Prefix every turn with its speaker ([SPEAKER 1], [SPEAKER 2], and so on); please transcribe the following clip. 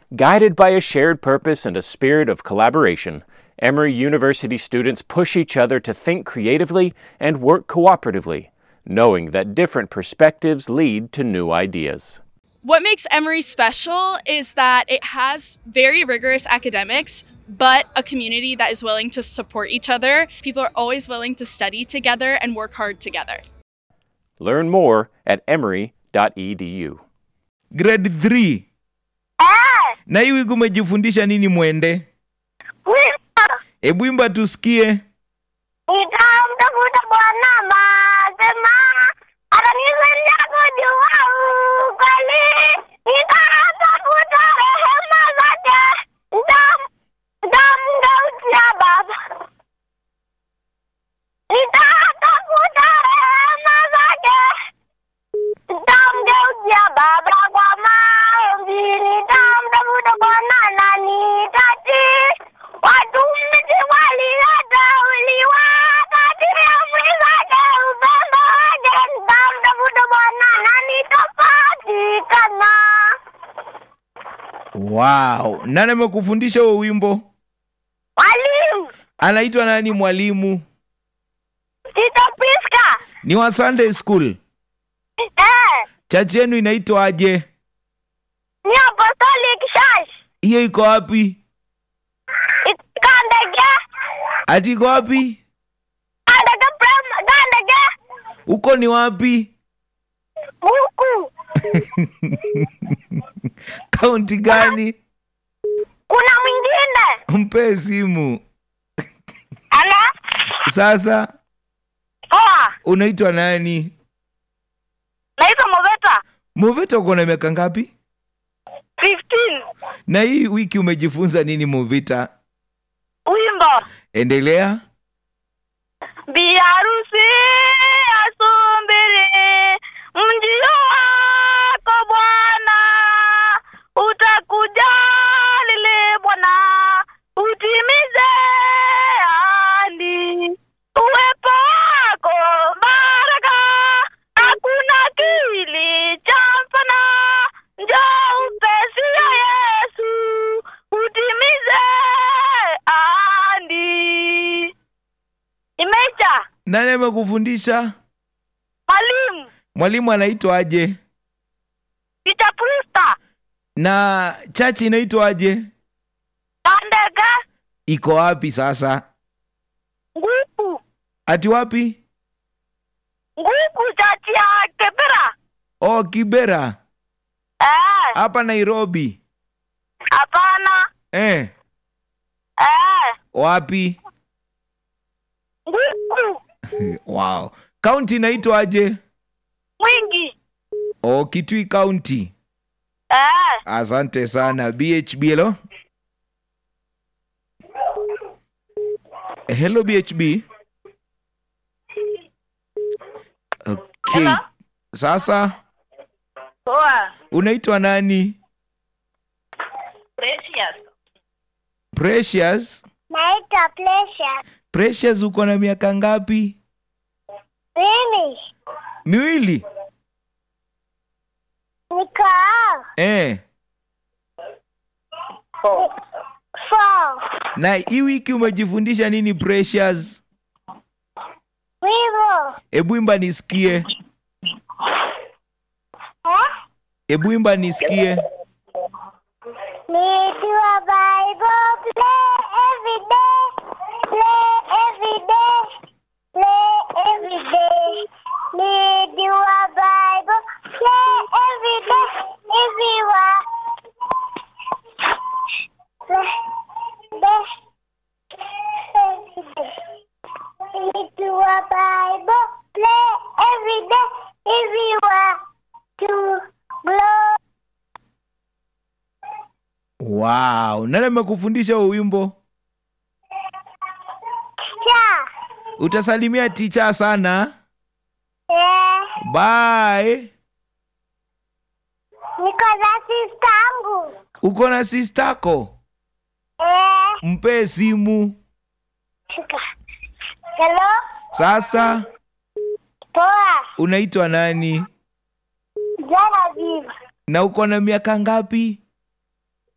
[SPEAKER 1] Guided by a shared purpose and a spirit of collaboration, Emory University students push each other to think creatively and work cooperatively, knowing that different perspectives lead to new ideas.
[SPEAKER 2] What makes Emory special is that it has very rigorous academics, but a community that is willing to support each other. People are always willing to study together and work hard together.
[SPEAKER 1] Learn more at emory.edu.
[SPEAKER 3] grade 3
[SPEAKER 4] Eh,
[SPEAKER 3] na hii wiki umejifundisha nini mwende
[SPEAKER 4] wimbo
[SPEAKER 3] hebu imba tusikie
[SPEAKER 4] nitamtafuta Bwana masema atanisaidia kujua ukweli. Nitatafuta rehema zake, Nitam- nitamgeukia Baba. Nitatafuta rehema zake, nitamgeukia Baba kwa maombi. Nitamtafuta Bwana na nitatii. Watumishi walioteuliwa katika amri zake, upendo wake. Nitamtafuta Bwana na nitapatikana.
[SPEAKER 3] wow nani amekufundisha huo wimbo
[SPEAKER 4] Mwalimu
[SPEAKER 3] anaitwa nani mwalimu
[SPEAKER 4] Tito Priska,
[SPEAKER 3] ni wa sunday school
[SPEAKER 4] eh,
[SPEAKER 3] chachi yenu inaitwaje
[SPEAKER 4] ni Apostolic Church
[SPEAKER 3] hiyo iko wapi
[SPEAKER 4] Kandege,
[SPEAKER 3] ati iko wapi
[SPEAKER 4] Kandege Prem, Kandege
[SPEAKER 3] huko ni wapi
[SPEAKER 4] Buku.
[SPEAKER 3] kaunti gani
[SPEAKER 4] Kuna mwingine
[SPEAKER 3] mpe simu
[SPEAKER 4] ana
[SPEAKER 3] sasa
[SPEAKER 4] poa,
[SPEAKER 3] unaitwa nani
[SPEAKER 4] naitwa Moveta
[SPEAKER 3] moveta uko na miaka ngapi
[SPEAKER 4] 15
[SPEAKER 3] na hii wiki umejifunza nini movita
[SPEAKER 4] wimbo
[SPEAKER 3] endelea
[SPEAKER 4] biharusi asumbiri mjio wako Bwana, utakuja lile Bwana, utimize ahadi. Uwepo wako baraka, hakuna kilichofana. Njoo upesi ya Yesu, utimize ahadi. Imeisha.
[SPEAKER 3] nani amekufundisha
[SPEAKER 4] Mwalimu
[SPEAKER 3] mwalimu anaitwaje
[SPEAKER 4] Peter Priesta
[SPEAKER 3] na chachi inaitwaje
[SPEAKER 4] Kandega
[SPEAKER 3] iko wapi sasa
[SPEAKER 4] Nguku
[SPEAKER 3] ati wapi
[SPEAKER 4] Nguku chati ya Kebera
[SPEAKER 3] oh kibera
[SPEAKER 4] eh,
[SPEAKER 3] hapa nairobi
[SPEAKER 4] hapana
[SPEAKER 3] eh,
[SPEAKER 4] eh,
[SPEAKER 3] wapi
[SPEAKER 4] Nguku
[SPEAKER 3] wow kaunti inaitwaje
[SPEAKER 4] mwingi
[SPEAKER 3] oh kitui kaunti
[SPEAKER 4] eh,
[SPEAKER 3] asante sana bhb hello hello bhb okay
[SPEAKER 4] Hello?
[SPEAKER 3] sasa
[SPEAKER 4] poa
[SPEAKER 3] unaitwa nani
[SPEAKER 4] Precious
[SPEAKER 3] precious
[SPEAKER 4] naitwa Precious
[SPEAKER 3] precious uko na miaka ngapi
[SPEAKER 4] mimi
[SPEAKER 3] miwili
[SPEAKER 4] niko
[SPEAKER 3] eh.
[SPEAKER 4] four
[SPEAKER 3] na hii wiki umejifundisha nini precious
[SPEAKER 4] wivo
[SPEAKER 3] hebu imba nisikie
[SPEAKER 4] eh?
[SPEAKER 3] hebu imba nisikie
[SPEAKER 4] Need your Bible, play every day, play every day, play every day. Need your Bible, play every day, everywhere. Play, play, every day. Need your Bible, play every day, everywhere. To blow.
[SPEAKER 3] wow nani amekufundisha huo wimbo
[SPEAKER 4] Cha.
[SPEAKER 3] utasalimia ticha sana
[SPEAKER 4] Eh.
[SPEAKER 3] bye
[SPEAKER 4] Niko na sista yangu.
[SPEAKER 3] uko na sistako
[SPEAKER 4] Eh,
[SPEAKER 3] mpe simu
[SPEAKER 4] shika. Hello?
[SPEAKER 3] sasa
[SPEAKER 4] Poa.
[SPEAKER 3] unaitwa nani
[SPEAKER 4] Jana viva.
[SPEAKER 3] na uko na miaka ngapi